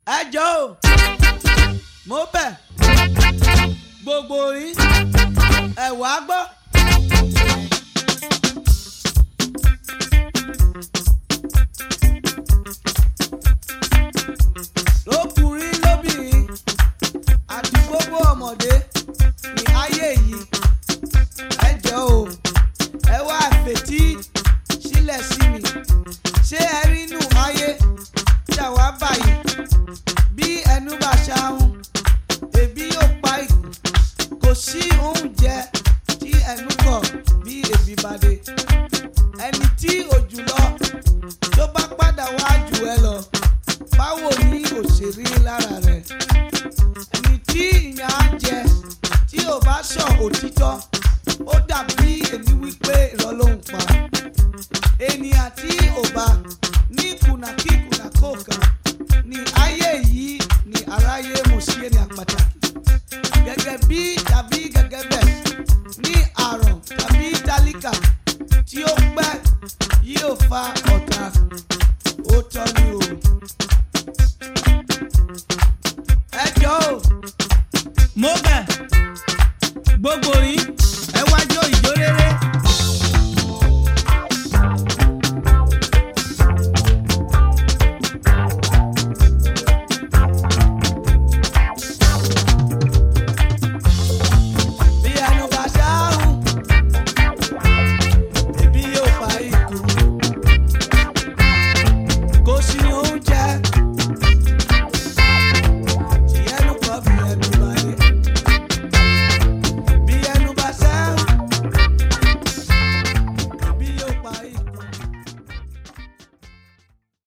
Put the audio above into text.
ẹ jọ o mo bẹ̀ gbogbo yín ẹ wá gbọ́. lókùnrin lóbìnrin àti gbogbo ọmọdé ní ayé yìí ẹ jọ o ẹ wá fetí sílẹ̀ sí mi ṣé ẹ rí inú ayé tí àwa báyìí bí ẹnu bá ṣahun ebi yóò pa ikú kò sí oúnjẹ tí ẹnu kọ̀ bí ebi bá dé ẹni tí òjù lọ tó bá padà wá jù ẹ lọ báwo ni òṣèré lára rẹ ẹni tí ìyà á jẹ tí ò bá sọ òtítọ́ ó dàbí èmi wípé irọ́ ló ń pa ènìyàn tí ò bá ní kùnàkíkùnà kọ̀ọ̀kan ní ayé yìí ní aráyé mo sí ènìyàn pàtàkì gẹ́gẹ́ bí